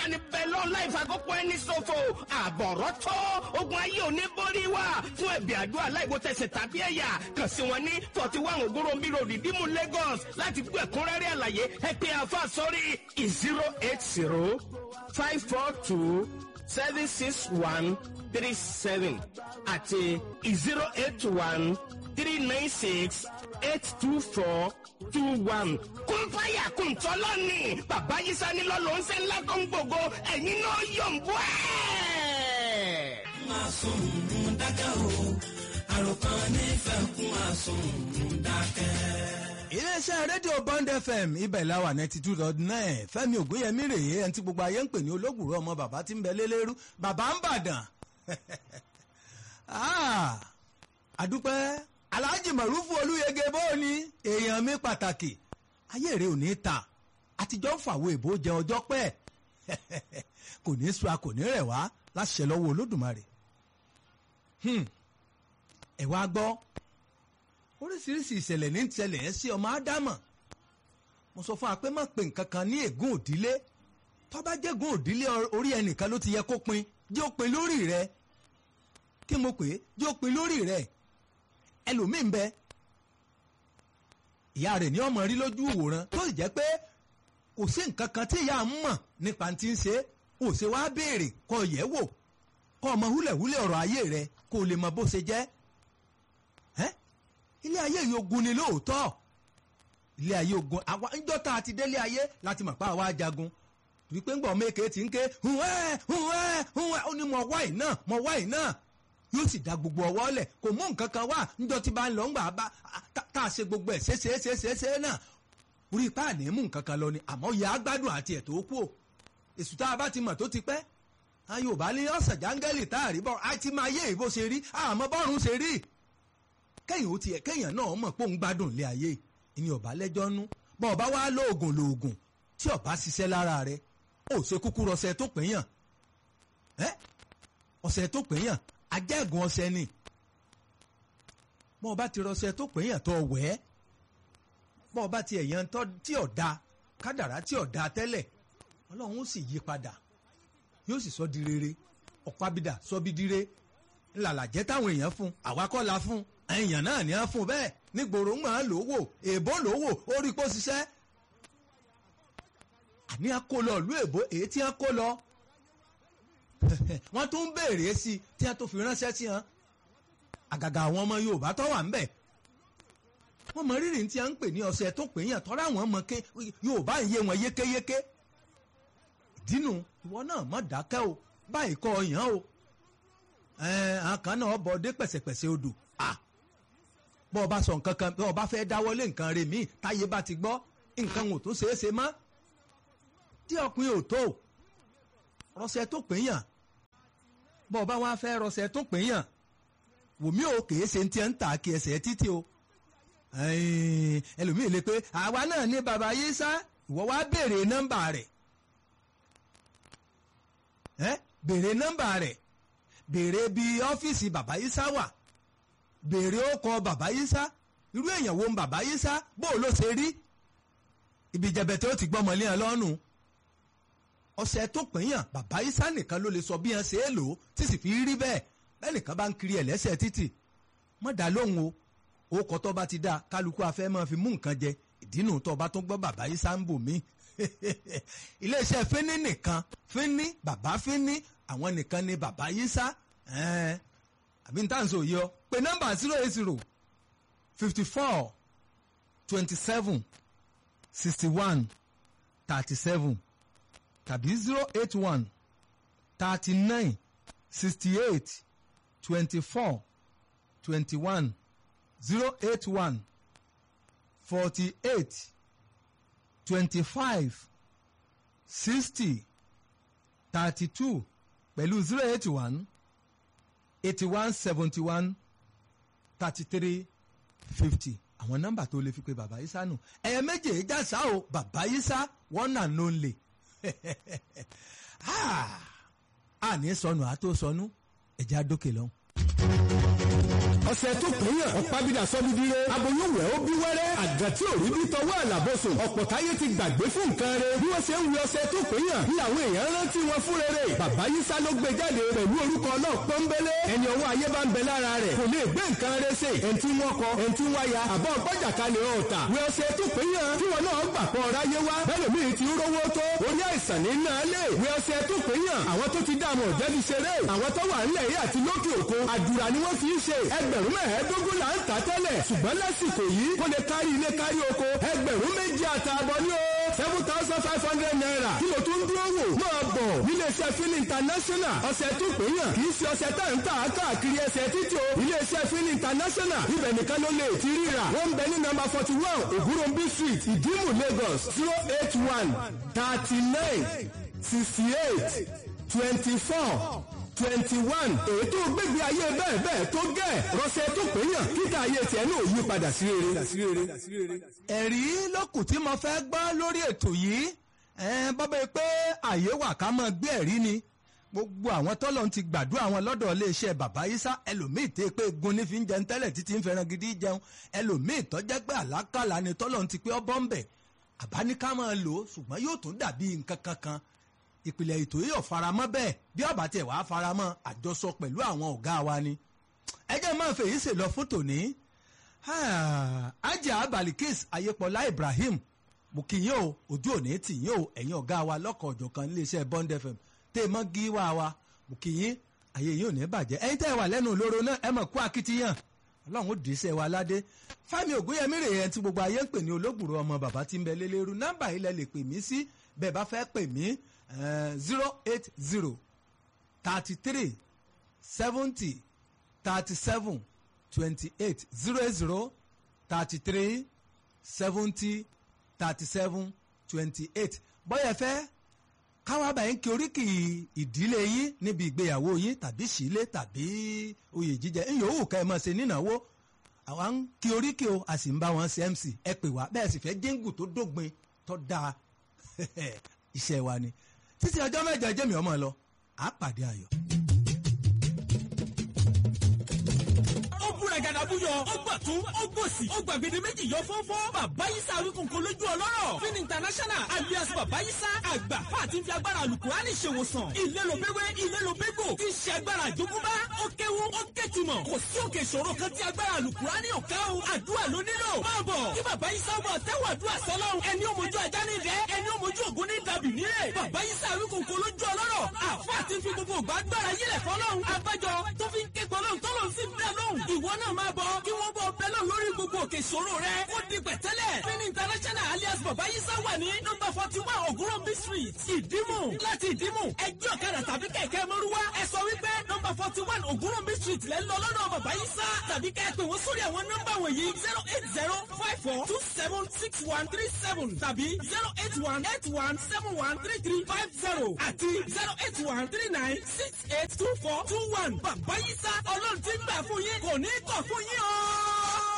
ní bẹ́lọ́ láì fàkókò ẹni ṣòfò àbọ̀rọ̀ tó ogun ayé òní borí wa fún ẹ̀bì àdúrà láìwo tẹ̀sẹ̀ tàbí ẹ̀yà kàn sí wọn ní forty one ogorombi road ìdímú Lagos láti gbọ́ ẹ̀kúnrẹ́rẹ́ àlàyé ẹ pé àfa sórí zero eight zero five four two seven six one three seven àti zero eight one three nine six eight two four two one. kún fáyà kún tọ́lọ́ ni bàbá yìí sani lọ́lọ́ ń ṣe ńlá tó ń gbogbo ẹ̀yin náà yọ̀ ń bọ́ ẹ̀. máa sùn ń dákẹ́ o àròkàn nífẹ̀ẹ́ kún máa sùn ń dákẹ́. iléeṣẹ́ rédíò bond fm ibẹ̀ láwà ninety two dot nine fẹ́mi ògúnyẹmí rèé ẹni tí gbogbo ayé ń pè ní olóògùrọ̀ ọmọ bàbá tí ń bẹ lélẹ́rú bàbá ń bàdàn Ah, àdúpẹ́ alhaji marufu olúyege bóòni èèyàn mi pàtàkì ayé rẹ ò ní ta àtijọ́ ń fàwọ̀ èbó jẹ ọjọ́ pẹ́ kò ní sùn a kò ní rẹ̀ wá láṣẹ lọ́wọ́ olódùmarè Hmm, ẹ wá gbọ́ oríṣiríṣi ìṣẹ̀lẹ̀ ní ìṣẹ̀lẹ̀ ẹ̀ sí ọmọ ádámọ̀ mo sọ fún wa pé má pe nǹkan kan ní ègún òdílé tó bá jẹ́gún òdílé orí ẹnìkan ló ti yẹ kó pin jẹ́ ó pin lórí rẹ kí mo pè é jẹ́ ó pin lórí rẹ ẹlòmíín bẹ ìyá rẹ̀ ní ọmọ rí lójú ìwòran tó sì jẹ́ pé kò sí nǹkan kan tí ìyá ń mọ̀ nípa ti ń ṣe ò ṣe wá béèrè kó yẹ̀ wò kó ọmọ húlẹ̀húlẹ̀ ọ̀rọ̀ ayé rẹ kó o lè mọ bó ṣe jẹ́ ẹ́ ilé ayé yìí ogun ni lóòótọ́ ilé ayé ogun àwa ńjọ́ tá a ti délé ayé láti mọ̀ pé àwa jagun torí pé ńgbọ̀n mẹ́kẹ́ ti ń ké hùwẹ́ hùwẹ́ hùwẹ́ ó ní mọ̀ wáì náà mọ̀ wáì náà yóò sì da gbogbo ọwọ́ lẹ̀ kò mú nǹkan kan wá ńjọ́ tí bá ń lọ ńgbà bá tá a ṣe gbogbo ẹ̀ ṣeéṣeéṣeéṣe náà orí ipá àní mú nǹkan kan lọ ni àmọ́ yà á gbádùn àti ẹ̀ tó kú o èsù tá a bá ti mọ̀ tó ti pẹ́ a yóò bá ní ọ̀sẹ̀ jángẹ́lì tá a rí bọ́ a ti máa yé ìbò ṣe rí àmọ́ bọ́ọ̀rùn ṣe rí kẹ́yìn ó tiẹ̀ kẹ́yìn náà mọ̀ pé òun gbádùn ilé ayé ìní ọ̀bá lẹ́jọ́ nú bọ́ ọba wá lóògùn lóògùn tí ọba ṣiṣẹ́ lára rẹ̀ ó ṣe kúkú rọṣẹ tó pè yàn ẹ́ ọṣẹ tó pè yàn ajẹ́gùn ọṣẹ ni bọ́ ọba ti rọṣẹ tó pè yàn tó wẹ̀ ẹ́ bọ́ ọba ti ẹ̀yàn tí ọ̀dà kádàrá tí ọ̀dà tẹ́lẹ̀ ọlọ́run ó sì yí padà yóò sì sọ di rere ọ̀pábídà sọ bí dire ńlàlàjẹ́ táwọn èèyàn fún àwa kọ́ la fún èèyàn náà ní á fún bẹ́ẹ̀ nígboro ń máa lówó èèbó lówó ó rí kó ṣiṣẹ́ àní á kó lọ ìlú èbó èyí tí á kó lọ wọ́n tún ń béèrè sí i tí wọ́n tó fi ránṣẹ́ sí wọn àgàgà àwọn ọmọ Yorùbá tó wà ń bẹ̀ wọ́n mọ rírì tí a ń pè ní ọ̀sẹ̀ tó pè yàn tọ́ra àwọn ọmọ Yorùbá ń yé wọn yékéyéké ìdínú ìwọ náà má dákẹ́ o báyìí kọ́ ọyàn o àkàn náà bọ̀ dé pẹ̀sẹ̀pẹ̀sẹ̀ odò bọ́ ọ bá sọ nǹkan kan bọ́ ọ bá fẹ́ dáwọ́lé nǹkan rẹ̀ míì táyé bá ti gbọ́ nǹkan ò tó ṣeé ṣe mọ́ tí ọkùnrin ò tó rọṣẹ tó pè yàn bọ́ ọ bá wá fẹ́ rọṣẹ tó pè yàn wòmí o kèé ṣe ti ń tà kí ẹsẹ̀ títí o ẹlòmíì lè pé àwa náà ní baba yìí sá ìwọ wá béèrè nọ́mbà rẹ̀ ẹ béèrè nọ́mbà rẹ̀ béèrè bí ọ́fíìsì bàbá Ìsá wà béèrè ọkọ bàbá Ìsá irú èèyàn wo ń bàbá Ìsá bó ló ṣe rí ibi jẹbẹtẹ ó ti gbọmọ lé ẹ lọ́rùn ọ̀sẹ̀ tó pínyàn bàbá Ìsá nìkan ló lè sọ bí ẹ ṣe é lò ó tí sì fi rí bẹ́ẹ̀ bẹ́ẹ̀ nìkan bá ń kiri ẹ̀ lẹ́sẹ̀ títì mọ́ dá lóhùn o ó kọ́ tó bá ti dá kálukú afẹ́ máa fi mú nǹkan jẹ ìdínú tó bá tún gbọ́ bàbá Ìsá ń bò mí iléeṣẹ́ fínní nìkan fínní bàbá fínní àwọn nìkan ni bàbá Ìsá àbí níta nsọ yìí ọ pé nọ́mbà zero eight zero fifty four twenty seven sixty one thirty seven tàbí zero eight one thirty nine sixty eight twenty four twenty one zero eight one forty eight twenty five sixty thirty two pẹ̀lú zero eight one eighty one seventy one thirty three fifty àwọn nọ́mbà tó lè fi pe bàbá Ìsá nù ẹ̀yẹ méje jásá o bàbá Ìsá one and only àní sọnù àtó sọnù ẹ̀jẹ̀ àdókè lọ́hùn. ọ̀sẹ̀ tó péyàn ọ̀pábídà sọ́dúndínlé aboyún wẹ̀ ó bí wẹ́rẹ́ àgàn tí ò rí bí tọwọ́ àlàbọ̀sùn ọ̀pọ̀ táyé ti gbàgbé fún nǹkan rẹ̀ bí wọ́n ṣe ń wí ọ̀sẹ̀ tó péyàn ní àwọn èèyàn rántí wọn fún rere bàbá yísà ló gbé jáde pẹ̀lú orúkọ náà pọ́nbélé ẹni ọwọ́ ayé bá ń bẹ lára rẹ̀ kò lè gbé nǹkan rẹ̀ ṣe ẹni tí wọ́n kọ ẹni tí wọ́n ya àbọ̀ gbọ́jà kalẹ̀ ọ̀tà wí ọ̀sẹ̀ tó péyàn kí wọn náà gbà pọ̀ ráyé wá bẹ́ẹ̀ mi ti rówó tó orí àìsàn ní náà lè wí ọ̀sẹ̀ tó péyàn àwọn tó ti dààmú ọ̀jẹ́ ti ṣeré àwọn tó wà ńlẹ̀ yìí àti lókè òkun àdúrà ni wọ́n fi ń ṣe ẹgbẹ̀rún mẹ́ẹ̀ẹ́dógún là ń tà tẹ́lẹ̀ ṣùgbọ́n lásìkò yìí kó lè kárí ilé kárí oko ẹgbẹ̀rún méjì àtààbọ̀ ní o seven thousand five hundred naira kí ló tún dúró wò máa bọ̀ níléeṣẹ́ fílì international ọ̀sẹ̀ tó péyàn kì í ṣe ọ̀sẹ̀ tá ń tà káàkiri ẹsẹ̀ títí o iléeṣẹ́ fílì international ibẹ̀ nìkan ló lè ti ríra wọ́n ń bẹ ní nọ́mbà forty one ògúnròmbí street ìdímù lagos zero eight one thirty nine sixty eight twenty four twenty one èyí tó gbégbé ayé bẹ́ẹ̀ bẹ́ẹ̀ tó gẹ̀ rọ́ṣẹ́ tó péyàn kíkà ayé tiẹ̀ náà yí padà sí rere. ẹ̀rí lókùn tí mo fẹ́ gbọ́ lórí ètò yìí bọ́bá yìí pé àyè wà ká máa gbé ẹ̀rí ni gbogbo àwọn tọ́lọ̀ ti gbàdúrà wọn lọ́dọ̀ iléeṣẹ́ bàbá Ìsá ẹlòmíì tẹ́ pé gun ní fi ń jẹun tẹ́lẹ̀ títí ń fẹ́ràn gidi jẹun ẹlòmíì tọ́jẹ́ pé àlákàlà ni tọ́lọ̀ ti pé ọbọ̀ ń bẹ̀ àbáníká máa lò ó ṣùgbọ́n yóò tún dàbí nǹkan kankan ìpìlẹ̀ ètò yìí ò faramọ́ bẹ́ẹ̀ bí ọ̀bà tiẹ̀ wàá faramọ́ àjọsọ pẹ̀lú àwọn ọ̀gá wa ni ẹjẹ́ máa fèyí ṣe lọ fún tòní ajá balikis ayépọlá Ibrahim mo kì yín o ojú òní tì yín o ẹ̀yin ọ̀gá wa lọ́kọ̀ ọ̀jọ̀kan iléeṣẹ́ Bond FM tẹ́ ẹ mọ́ gíwá wa mo kì yín ayé yín ò ní bàjẹ́ ẹ̀yin tẹ́ ẹ wà lẹ́nu olóró náà ẹ mọ̀ kú akitiyan ọlọ́run ó dì í sẹ́ wa ládé Fẹ́mi Ògúnyẹmí rèé ẹni tí gbogbo ayé ń pè ní olóògbòrò ọmọ bàbá tí ń bẹ lélẹ́rú nọ́mbà yìí lẹ lè pè mí sí bẹ́ẹ̀ bá fẹ́ pè mí zero eight zero thirty three seventy thirty seven twenty eight zero eight zero thirty three seventy thirty seven twenty eight bọ́yẹ̀ fẹ́ káwá báyìí ń kí oríkì ìdílé yín níbi ìgbéyàwó yín tàbí sílé tàbí oyè jíjẹ ń yòówù ká ẹ máa ṣe nínáwó àwa ń kí oríkì o a sì ń bá wọn ṣe MC ẹ pè wá bẹ́ẹ̀ sì fẹ́ jíǹgù tó dógbin tó dáa iṣẹ́ wa ni títí ọjọ́ mẹ́jọ jẹ́mi ọmọ lọ á pàdé ayọ̀. gàdàbúyọ ó gbà tún ó gbòsì ó gbàgede méjì yọ fọ́fọ́ bàbá yísà wíkùnkù lójú ọlọ́rọ̀ fin international alias bàbá yísà àgbà fàtí fi agbára alukurani ṣèwòsàn ilé ló bẹ́wẹ́ ilé ló bẹ́gbò tí ń ṣe agbára àjogúnbá ó kéwu ó kétùmọ̀ kò sí òkè ìṣòro kan tí agbára alukurani ò ká o àdúrà ló nílò máa bọ̀ kí bàbá yísà bọ̀ tẹ́wọ̀ àdúrà sọlọ́run ẹni ó mojú ajá ní ìdẹ́ ẹni ó mojú ògún ní dàbí nílé bàbá yísà wíkùnkù lójú ọlọ́rọ̀ àfàtí fi gbogbo ògbà agbára yílẹ̀ fọlọ́run abájọ tó fi ń ké gbọ́lọ́run tọ́lọ́run sí bẹ́ẹ̀ lóhùn ìwọ náà máa bọ̀ kí wọ́n bọ̀ bẹ́ẹ̀ lọ lórí gbogbo òkè ìṣòro rẹ̀ ó di pẹ̀tẹ́lẹ̀ fin international alias bàbá yísà wà ní nọ́mbà forty one ògúnròmí street ìdímù láti ìdímù ẹgbẹ́ ọ̀kadà tàbí kẹ̀kẹ́ mọ́rúwá ẹ sọ wípé nọ́mbà forty one ògúnròmí street lẹ́ lọ lọ́dọ̀ bàbá yísà tàbí kẹ́ ẹ pè wọ́n sórí àwọn nọ́mbà wọ̀nyí zero eight zero five four two seven six one three seven tàbí zero eight one eight one seven one three three five zero àti zero eight one three nine six eight two four two one bàbá yísà ọlọ́run ti ń gbà fún yín kò ní kọ̀ fún yín o.